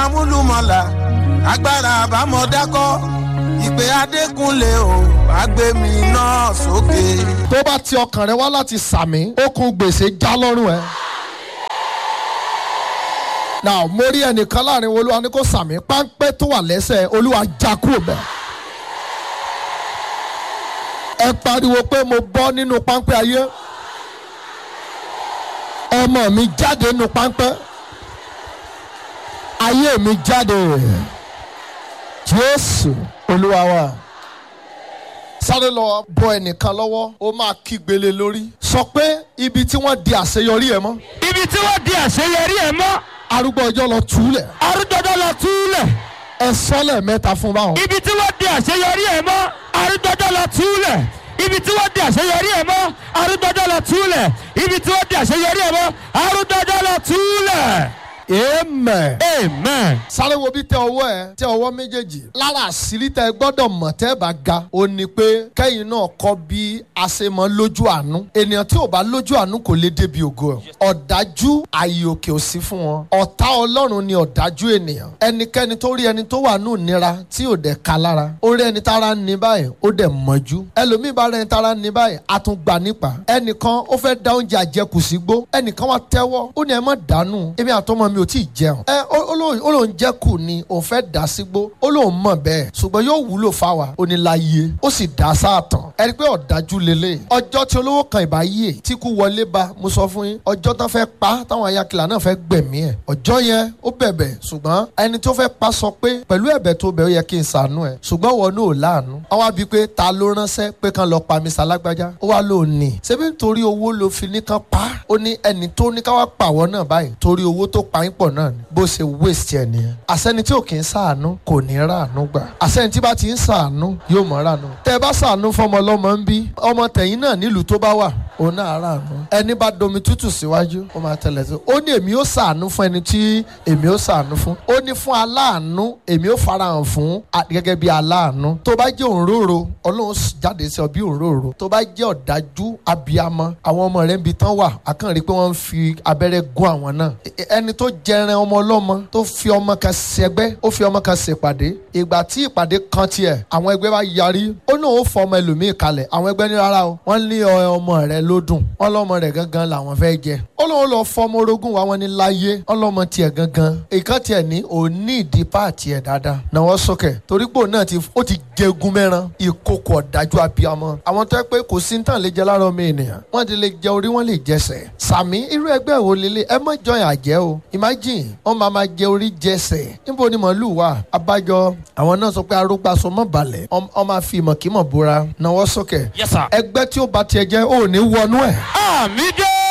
amúlùmọ̀là agbára àbámọ̀dákọ́ ìpè adékúnlé o àgbẹ̀mí náà sókè. tó bá ti ọkàn rẹ wá láti sàmì okùn gbèsè já lọ́rùn ẹ. now mo rí ẹnìkan láàrin olúwa ní kó sàmì páńpẹ́ tó wà lẹ́sẹ̀ olúwa já kúrò bẹ́ẹ̀. ẹ pariwo pé mo bọ́ nínú páńpẹ́ ayé ọmọ mi jáde nínú páńpẹ́ ayé mi jáde jésù olúwa wa sáré lọ bọ ẹnìkan lọ́wọ́ ó máa kígbélé lórí sọ pé ibi tí wọ́n di àṣeyọrí ẹ mọ́ ibi tí wọ́n di àṣeyọrí ẹ̀ mọ́ arúgbó ọjọ́ lọ túlẹ̀ arúgbọ́dọ́ lọ túlẹ̀ ẹ sọ́lẹ̀ mẹ́ta fún báwọn. ibi tí wọ́n di àṣeyọrí ẹ̀ mọ́ arúgbọ́dọ́ lọ túlẹ̀ ibi tí wọ́n di àṣeyọrí ẹ̀ mọ́ arúgbọ́dọ́ lọ túlẹ̀ ibi tí wọ́n di àṣeyọrí ẹ̀ mọ́ arúgbọ́dọ́ lọ túlẹ̀. amen. amen. sáré wo bí tẹ ọwọ́ ẹ tẹ ọwọ́ méjèèjì lára àṣírí tẹ gbọ́dọ̀ mọ̀ tẹ́ bá ga ó ní pé kẹ́yìn náà kọ́ bí a ṣe mọ lójú àánú ènìyàn tí ò bá lójú àánú kò lè débi ògo ẹ̀ ọ̀dájú ààyè òkè ò sí fún wọn ọ̀tá ọlọ́run ni ọ̀dájú ènìyàn ẹnikẹ́ni tó rí ẹni tó wà nù nira tí ò dẹ̀ ka lára ó rí ẹni tára ń ní báyìí ó dẹ̀ mọ́jú ẹlòmíì bá rẹ ẹni tára ń ní báyìí a tún gbà nípa ẹnìkan ó fẹ́ da oúnjẹ àjẹkù sí gbó ẹnìkan wá tẹ́wọ́ ó ní ẹ má dànù èmi àtọmọ mi ò tí ì jẹun ẹ ó- ó lóun- ó lóun jẹ́ kù ni òun fẹ́ dà sígbó ó lóun mọ̀ bẹ́ẹ̀ ṣùgbọ́n yóò wúlò fáwa ó ní láyé ó sì dá sáàtàn ẹni pé ọ̀dájú lélẹ̀ ọjọ́ tí olówó kan ìbá yíè tí kú wọlé bá mo sọ fún yín ọjọ́ tán fẹ́ pa táwọn ayakìlá náà fẹ́ gbẹ̀mí ẹ̀ ọjọ́ yẹn ó bẹ̀bẹ̀ ṣùgbọ́n ẹni tó fẹ́ pa sọ pé pẹ̀lú ẹ̀bẹ̀ tó bẹ̀ ó yẹ kí n ṣàánú ẹ̀ ṣùgbọ́n wọn náà ò láàánú àwọn àbí pé ta ló ránṣẹ́ pé kán lọ pa mi sálágbájá ó wá lóun ní ṣebí nítorí owó ló fi ní kán pa ó ní ẹni tó ní ká wá pàwọ́ náà báyìí torí owó tó pa yín pọ̀ náà ni bó ṣe waste ẹ̀ nìyẹn àṣẹni tí ò kì í ṣàánú kò ní ràánú gbà àṣẹni tí bá ti ń ṣàánú yóò mọ̀ ràánú tẹ́ ẹ bá ṣàánú fọmọ ọlọ́mọ ń bí ọmọ tẹ̀yìn náà nílùú tó bá wà òun náà ràánú ẹni bá domi tútù síwájú ó máa tẹ̀lé sí ó ní èmi ó ṣàánú fún ẹni tí èmi ó ṣàánú fún ó ní fún aláàánú èmi ó farahàn fún a- gẹ́gẹ́ bí aláàánú tó bá jẹ́ òǹrorò ọlọ́run s- jáde sí ọ bí òǹrorò tó bá jẹ́ ọ̀dájú abiyamọ àwọn ọmọ rẹ̀ ń bi tán wà àkànrí pé wọ́n ń fi abẹ́rẹ́ gún àwọn náà E- e- ẹni tó jẹran ọmọ ọlọ́mọ tó fi ọmọ kan ṣẹgbẹ́ ó fi ọmọ kan ṣèpàdé ìgbà tí ìpàdé kan tiẹ̀ àwọn ẹgbẹ́ bá yarí ó náà ó fọ ọmọ ẹlòmíì kalẹ̀ àwọn ẹgbẹ́ ní rárá o wọ́n ní ọ- ọmọ rẹ̀ ló dùn wọ́n lọ́mọ rẹ̀ gangan làwọn fẹ́ jẹ ó lóun lọ fọ ọmọ orogún wa wọn ní láyé wọ́n lọ́mọ tiẹ̀ gangan ìkan tiẹ̀ ní òní ìdí páàtì ẹ̀ dáadáa náwó sókè torí pé òun náà ti ó ti jẹgun mẹ́ran ìkókò ọ̀dájú abiyamọ àwọn tó yẹ pé kò sí tán lè jẹ lára ọmọ ènìyàn wọ́n ti lè jẹ orí wọ́n lè jẹsẹ̀ sàmí irú ẹgbẹ́ wo lélẹ̀ ẹ má jọyìn àjẹ́ o imagine wọ́n máa máa jẹ orí jẹsẹ̀ níbo ni màálù wà abájọ àwọn náà sọ pé arúgbàsọ mọ́ balẹ̀ wọ́n máa fi ìmọ̀kímọ̀ búra náwó sókè yes sir. ẹgbẹ́ tí ó bá tiẹ̀ jẹ́ ò ní wọnú ẹ̀. àmì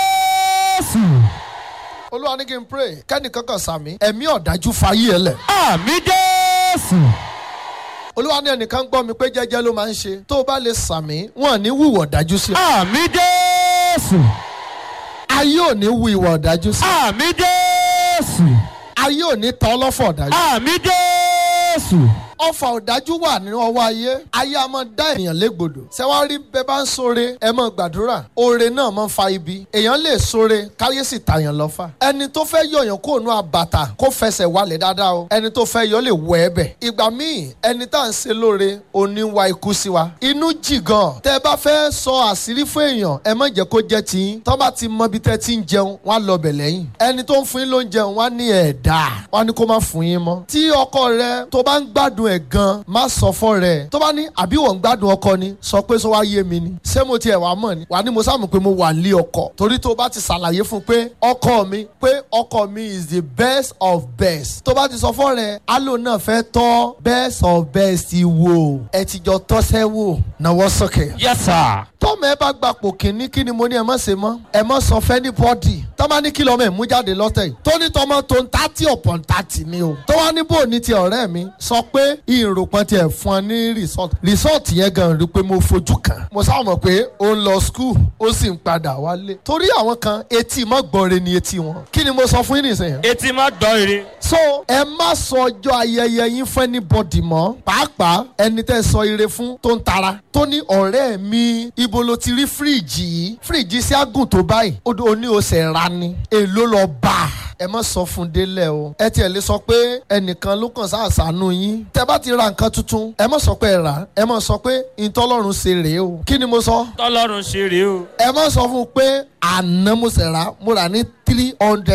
jésù. olúwa ní kí n pray kẹ́nìkan kan sàmí ẹ̀mí ọ̀dájú fayé ẹ lẹ̀. àmì jésù. olúwa ní ẹnìkan gbọ́ mi pé jẹ́jẹ́ ló máa ń ṣe tó o bá lè sàmí wọn ò ní wù ìwà ọ̀dájú sí. àmì jésù. ayé ò ní wù ìwà ọ̀dájú sí. àmì jésù. ayé ò ní tọ́ ọlọ́fọ̀ ọ̀dájú. àmì jésù. ọfà ọ̀dájú wà nínú ọwọ́ ayé ayé a máa dá ènìyàn légbodò ṣẹ́wárí bẹ́ẹ̀ bá ń sóre ẹ máa gbàdúrà oore náà máa ń fa ibi èèyàn lè sóre káyé sì tàyàn lọ́fà ẹni tó fẹ́ yọ̀yàn kó nu àbàtà kó fẹsẹ̀ wálẹ̀ dáadáa o ẹni tó fẹ́ yọ lè wọ ẹbẹ̀ ìgbà míì ẹni tá à ń ṣe lóore òní wa ikú sí wa inú jì gan tẹ́ ẹ bá fẹ́ sọ àṣírí fún èèyàn ẹ má jẹ́ kó jẹ́ tiyín tọ́ bá ti mọ ibi tẹ́ ti ń jẹun wọ́n á lọ bẹ̀ lẹ́yìn ẹni tó ń fún yín ló ń jẹun wọ́n á ní ẹ̀dá wọ́n á ní kó má fún yín mọ́ tí ọkọ rẹ tó bá ń gbádùn ẹ̀ gan má sọ fọ́ rẹ̀ tó bá ní àbí wọ́n ń gbádùn ọkọ ni sọ pé sọ wá yé mi ni ṣé mo tiẹ̀ wá mọ̀ ni wà ní mo sáàmù pé mo wà lé ọkọ torí tó bá ti ṣàlàyé fún pé ọkọ mi pé ọkọ mi is the best of best tó bá ti sọ fọ́ rẹ̀ alo náà fẹ́ tọ́ best of best wò ẹ ti jọ tọ́sẹ́ wò náwó sókè yes sir. tọ́mọ ẹ bá gbapò kínní kí ni mo ní ẹ má ṣe mọ́ ẹ má sọ fẹ́ ní bọ́dì tọ́mọ ní kí lọ́mọ ẹ̀ mú jáde lọ́tẹ̀ yìí tó ní tọmọ tó ń tàtí ọ̀pọ̀ ń tàtí ni o tó wá ní bò ní ti ọ̀rẹ́ mi sọ pé ìròpọ̀n tiẹ̀ fún ọ ní resort resort yẹn gan rí pé mo fojú kàn mo sáà mọ̀ pé ó ń lọ school ó sì ń padà wálé torí àwọn kan etí mọ́ gbọ́nre ni etí wọn kí ni mo sọ fún yín nìsín etí má gbọ́ ire. so ẹ má sọ ọjọ́ ayẹyẹ yín fún anybody mọ́ pàápàá ẹni tẹ́ sọ ire fún tó ń tara tó ní ọ̀rẹ́ mi ibo ló ti rí fíríìjì yìí fíríìjì sí àgùn tó báyìí ó dé oní oṣù ra ni èló lọ bá a ẹ má sọ fún délẹ̀ o ẹ tiẹ̀ lè sọ pé ẹnìkan ló kàn sáàsánú yín tẹ bá ti ra nǹkan tuntun ẹ má sọ pé ẹ rà ẹ má sọ pé ìtọ́lọ́run ṣe rèé o kí ni mo sọ tọ́lọ́run ṣe rèé o. ẹ má sọ fún un pé àná mo ṣẹ̀ rà mo rà ní three hundred